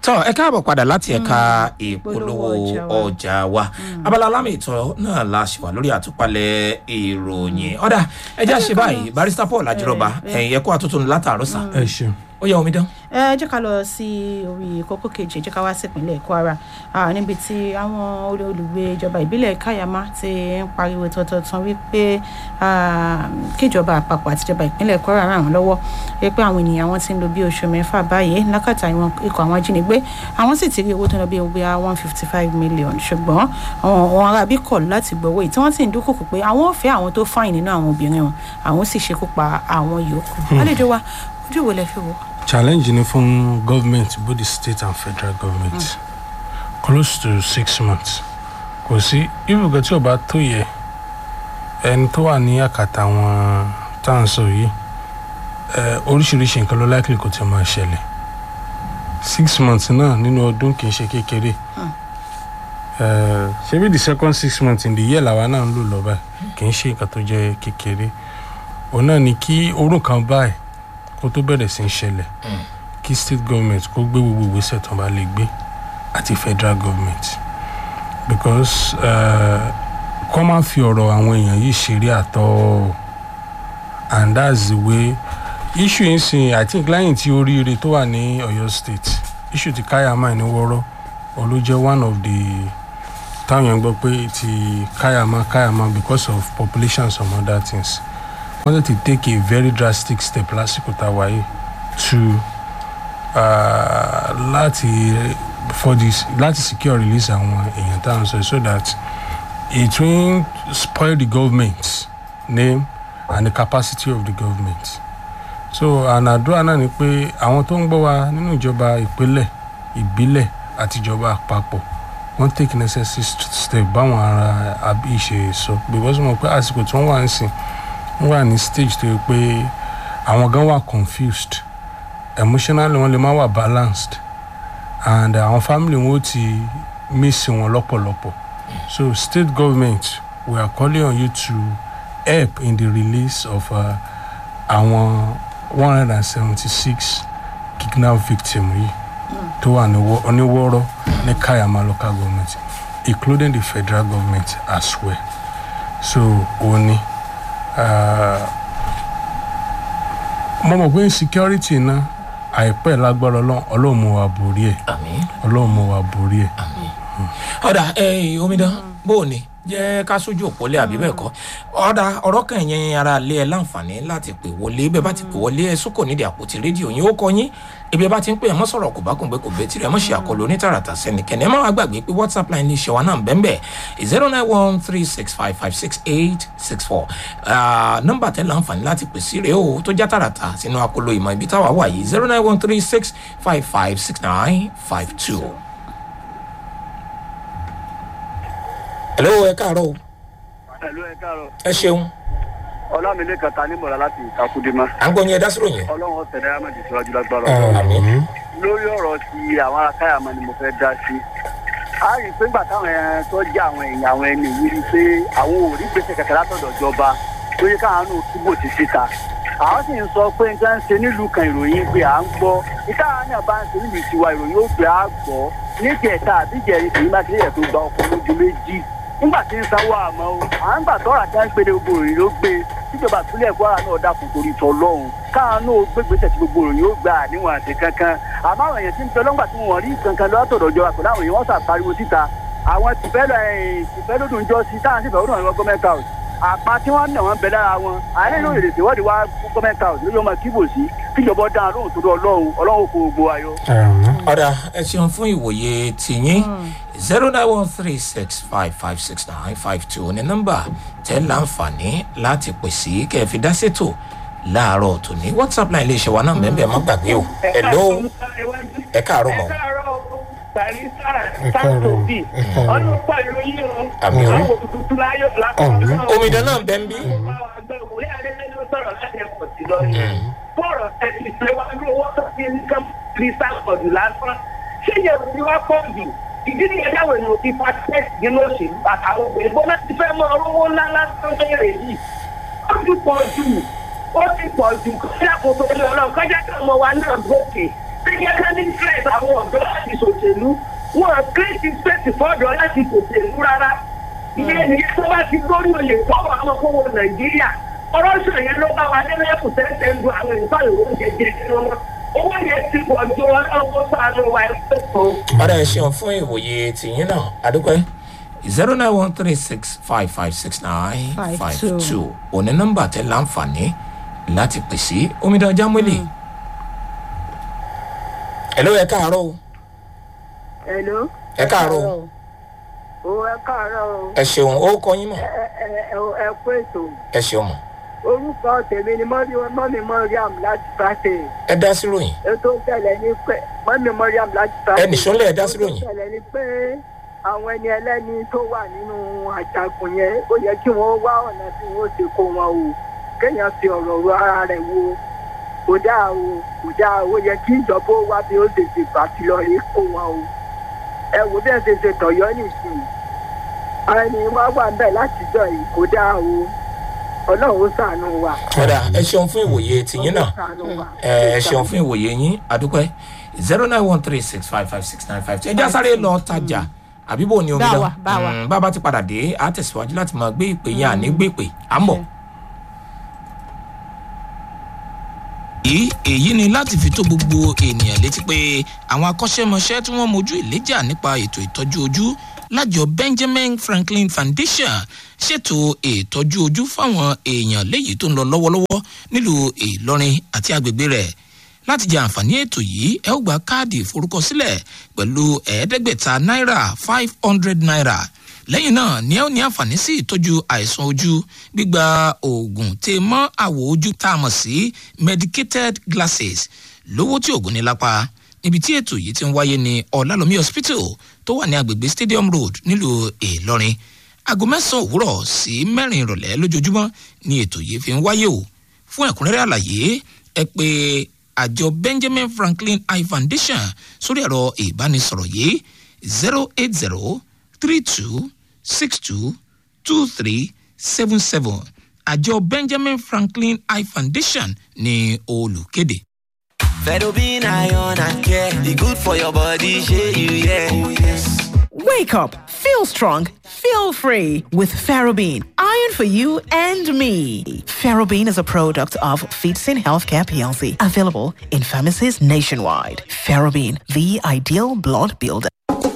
tọ́ ẹ káàbọ̀ padà láti ẹ̀ka ìpolówó ọjà wa abala alámì ìtọ́ náà la ṣe wà lórí àtúpalẹ̀ ìròyìn ọ̀dà ẹjẹ́ àṣẹ báyìí barista paul ajírọ̀bà ẹ̀yìn ẹ̀kọ́ àtúntò látàárọ̀ sà ẹ ṣeun. ó yẹ omi dán. ẹ jẹ́ ká lọ sí orí kókó kejì ẹ jẹ́ ká wá sí ìpínlẹ̀ kwara Ah, níbi tí àwọn olè- olùgbé ìjọba ìbílẹ̀ kayama ti ń pariwo tọ̀tọ̀tàn wípé ah, kíjọba àpapọ̀ àti ìjọba ìpínlẹ̀ kwara ràn wọ́n lọ́wọ́ wípé àwọn ènìyàn wọn ti ń lo bí oṣù mẹ́fà báyìí lákàtà ìwọn ikọ̀ àwọn ajínigbé àwọn sì ti rí owó tó ń lọ bí bí one fifty five million ṣùgbọ́n àwọn àwọn arábí kọ̀ láti gbowó yìí tí wọ́n sì ń dúnkòkò pé àwọn ò fẹ́ àwọn tó fáìn nínú àwọn obìnrin wọn àwọn sì ṣekú pa àwọn yòókù àlejò wa ojú wo lẹ fi wò. challenge ni fún government both the state and federal government mm. close to six months kò sí ibùgbé tí ò bá tó yẹ ẹni tó wà ní àkàtà àwọn tá à ń sọ yìí ẹ oríṣiríṣi nǹkan ló likely kò tí máa ṣẹlẹ̀ six months náà nínú ọdún kì í ṣe kékeré ẹ ṣebí the second six months in the year làwa náà ń lò lọ báyìí kì í ṣe nǹkan tó jẹ́ kékeré òun náà ni kí orun kan báyìí kó tó bẹ̀rẹ̀ sí í ṣẹlẹ̀ kí state government kó gbé gbogbo ìgbésẹ̀ tó bá lè gbé àti federal government because kọ́ máa fi ọ̀rọ̀ àwọn èèyàn yìí ṣeré àtọ́ and that's the way issue yìí sìn i think lẹ́yìn tí oríire tó wà ní ọ̀yọ́ state issue ti káyàmá ní wọ́rọ́ ó ló jẹ́ one of the táwọn èèyàn gbọ́ pé ti káyàmá káyàmá because of population and some other things wanted to take a very drastic step lásìkò tá a wáyé to uh, láti for this láti secure release àwọn èèyàn tá à ń sọ so that it won't spoil the government name and the capacity of the government so ànàdúrà náà ni pé àwọn tó ń gbọ́ wa nínú ìjọba ìpínlẹ̀ ìbílẹ̀ àti ìjọba àpapọ̀ wọ́n take necessary step báwọn ará àbí ìṣe sọ because mo pé àsìkò tí wọ́n wà ń sìn wọ́n wà ní stage tó yẹ pé àwọn gan wà confused emotionally wọ́n lè má wà balanced and àwọn family wọn ó ti miss wọn lọ́pọ̀lọpọ̀ so state government we are calling on you to help in the release of uh, àwọn one hundred and seventy six kidnap victim yìí tó wà oníwọ́rọ́ ní kayama local government including the federal government as well so òun ni mo mọ̀ pé insecurity náà àìpẹ́ lágbára ọlọ́run mú wa borí ẹ̀ ọlọ́run mú wa borí ẹ̀. ọ̀dà omidan bó o ní jẹ́ ká sójú òpólé àbí bẹ́ẹ̀ kọ́ ọ̀dà ọ̀rọ̀ kan yẹn ara lé ẹ láǹfààní láti pè wọlé bẹ́ẹ̀ bá ti pè wọlé ẹ sókò nídìí àpótí rédíò yín ó kọ yín ibi ẹ bá ti ń pè ẹ mọ́ sọ̀rọ̀ kò bá kùn pé kò bẹ́ẹ̀ tirẹ̀ mọ́ ṣe àkọlù onítàràtà sẹ́nìkẹ́ni ẹ má wàá gbàgbé pé whatsapp line ní ìṣẹ̀wá náà bẹ́ẹ̀ bẹ́ẹ̀ zero nine one three six five five six eight six four nọ́mbà tẹ́ láǹfààní láti pè sí rèé o tó já tààràtà sínú akolo ìmọ̀ ibi táwa wà yìí zero nine one three six five five six nine five two. hello ẹ káàárọ̀ o ẹ̀lú ẹ káàárọ̀. ẹ ṣeun. ọlámilé kàtà nímọ̀ra láti ìtakùdímọ̀. à ń gbọ́ yín ẹ dá sí ròyìn. ọlọ́run ọ̀sẹ̀ náírà mẹ́jọ síwájú lágbára àmì. lórí ọ̀rọ̀ ti àwọn ará káyàmọ́ ni mo fẹ́ dá sí. a rí i pé nígbà táwọn ẹran tó jẹ́ àwọn èèyàn àwọn ẹni yìí rí i pé àwọn ò rí gbèsè kẹ̀kẹ́ látọ̀dọ̀ ìjọba tó yẹ káwọn náà túbọ̀ ti síta. àwọn sì ń sọ pé nǹkan ń ṣe nílùú kan ìròyìn pé à ń gbọ́ ìta náà bá ń ṣe nílùú tiwa ìròyìn ó gbé à gbọ́ níjẹ̀ta àbíjẹ̀rin tèmi máa ti lè tó gba ọkọ̀ lójú méjì nígbà tí ń sanwó àmọ́ o à ń gbà tọ́ra tí wọ́n ń pèlè gbogbo òròyìn ló gbé tíjọba ìpínlẹ̀ kwara náà dákun torí tọ́ lọ́hùn káwọn náà gbé gbèsè tí gbogbo òròyìn ó gbà níwọ̀n àti kankan àmọ́ àwọn èèyàn tí ń tọ́ lọ́ngbà tí wọ́n rí kankan lọ́tọ̀dọ̀ jọ àpò láwọn èèyàn wọ́n sàpariwo síta àwọn tìfẹ́ lódùn jọ sí táwọn sì fẹ́ lódùn àwọn gọ́mẹ̀ntì house àpá tí wọ́n nà wọ́n bẹ lára wọn àárẹ̀ ló lè ṣèwọ́de wá gọ́mẹ̀ntì house lórí ọmọ kíbò sí kíjọba dáhùn lóhùn tó dọ̀ ọlọ́run ọlọ́run kò gbogbo ayọ̀. ọ̀dà ẹ ṣeun fún ìwòye tìyín zero nine one three six five five six nine five two ní nọ́mbà tẹ́ láǹfààní láti pè sí kẹ́ ẹ fi dá ṣètò láàárọ̀ tòní whatsapp line lè ṣe wa náà mẹ́bẹ̀ẹ́ má gbàgbé o hello ẹ káàárọ̀ mọ́. barista santobi ọdún pẹ̀lú yìí o Àmì o. àwọn tuntun láyọ̀ lápapọ̀ omidan náà bẹ́ẹ̀ ń bí. òwúrẹ́ adélé ló sọ̀rọ̀ láti ẹ̀kọ́ sí lọ́yìn fọ́ọ̀rọ̀ ẹ̀sìn ìṣèwádìí owó tó fi ní kán fi sáàpọ̀jù lásán ṣé yẹ kí wá pọ̀ jù ìdí nìyẹn dáwọ̀ ènìyàn ti fa tẹ́sì nínú òṣèlú àtàwọn obìnrin bó láti fẹ́ mọ owó ńlá lásán bẹ̀rẹ̀ yìí ó ti pọ̀ jù ó ti pọ̀ jù kọjá kò tó lọ lọ kọjá kí ọmọ wa náà gòkè ṣé yẹ ká ní stress àwọn ọ̀dọ́ láti ṣòṣèlú wọn create space fọ́dọ̀ láti ṣòṣèlú rárá ìyẹn nìyẹn tó bá ti lórí oyè fọwọ́ àwọn kówó nàìjíríà ọ̀rọ̀ ṣe yẹn ló bá wa nínú ẹ̀kú tẹ́tẹ́ ń du àwọn ìfọ̀ ìwé oúnjẹ jẹ wọn owó yẹn ti pọ̀ ju ọlọ́wọ́ sáré wa ẹgbẹ́ kan. ọ̀dà ẹ̀ ṣeun fún ìwòye tìyín náà adúpẹ́ zero nine one three six five five six nine five two òní nọ́mbà tẹ láǹfààní láti pè sí omidan jámúlì. ẹ ló yẹ káàárọ̀ o Hello. ẹ káàárọ̀ o O ẹ káàárọ̀ o. ẹ ṣeun ó kọ yín mọ̀ Ẹ ẹ ẹ ẹ kú ètò. ẹ ṣeun mọ̀ Orúkọ tèmi ni mọ́mí mọ́mí Mọ́ríàm láti Bàtẹ̀. ẹ dá sí ròyìn Ètò ìṣẹ̀lẹ̀ ni pé mọ́mí Mọ́ríàm láti Bàtẹ̀. ẹ nìṣọ́lẹ̀ ẹ dá sí ròyìn. Ètò ìṣẹ̀lẹ̀ ni pé àwọn ẹni ẹlẹ́ni tó wà nínú àjàgùn yẹn ó yẹ kí wọ́n wá ọ̀nà tí wọ́n ṣe kó wọn o. Kéèyàn fi ọ̀rọ̀ ro ara rẹ̀ wo. Kò dáa o, kò dáa o, ó yẹ kí ìjọba ó wá bí ó ṣe ṣe pàtì lọ rí kó wọn o. Ẹ wo bí ẹ ṣe ṣe tọ̀yọ́ nìsín ẹni wá wà ń bẹ̀ látijọ́ yìí kò dáa o ọlọ́run ó sànù wa. ọ̀dà ẹ ṣeun fún ìwòye tìyín náà Ṣàánú wa. ẹ ẹ ṣeun fún ìwòye yín adúpẹ́ zero nine one three six five five six nine five ẹ já sáré lọ tajà àbí bò ní omidan Bá wa, bá wa. Mm, bá a bá ti padà dé a tẹ̀síwájú láti máa gbé ìpè yẹn àní gbé ìpè à ń bọ̀. èyí èyí ni láti fi tó gbogbo ènìyàn létí pé àwọn akọ́ṣẹ́mọṣẹ́ tí wọ́n mojú ìléjà nípa ètò ìtọ́jú ojú lájọ benjamin franklin foundation ṣètò ìtọ́jú ojú fáwọn èèyàn léyìí tó ń lọ lọ́wọ́lọ́wọ́ nílùú ìlọrin àti agbègbè rẹ̀ láti jẹ àǹfààní ètò yìí ẹ ó gba káàdì ìforúkọsílẹ̀ pẹ̀lú ẹ̀ẹ́dẹ́gbẹ̀ta náírà five hundred naira lẹ́yìn náà ni ẹ ó ní àǹfààní sí ìtọ́jú àìsàn ojú gbígba oògùn tè mọ́ àwọ̀ ojú tá a mọ̀ sí medicated glasses lówó tí oògùn ní lápá níbi tí ètò yìí ti ń wáyé ní ọ̀làlómi hospital tó wà ní agbègbè stadium road nílùú ìlọrin aago mẹ́sàn-án òwúrọ̀ sí mẹ́rin ìrọ̀lẹ́ lójoojúmọ́ ni ètò yìí fi ń wáyé o fún ẹ̀kúnrẹ́rẹ́ àlàyé ẹ pé àjọ benjamin franklin eye foundation sórí ẹ̀rọ ìbánisọ̀rọ̀ yìí zero eight zero three two six two two three seven seven àjọ benjamin franklin eye foundation ní olùkéde. Fedobin iron and care, the good for your body, shey you yeah. Wake up, feel strong, feel free with Ferrobin. Iron for you and me. Ferrobin is a product of Feetsin Healthcare PLC, available in pharmacies nationwide. Ferrobin, the ideal blood builder.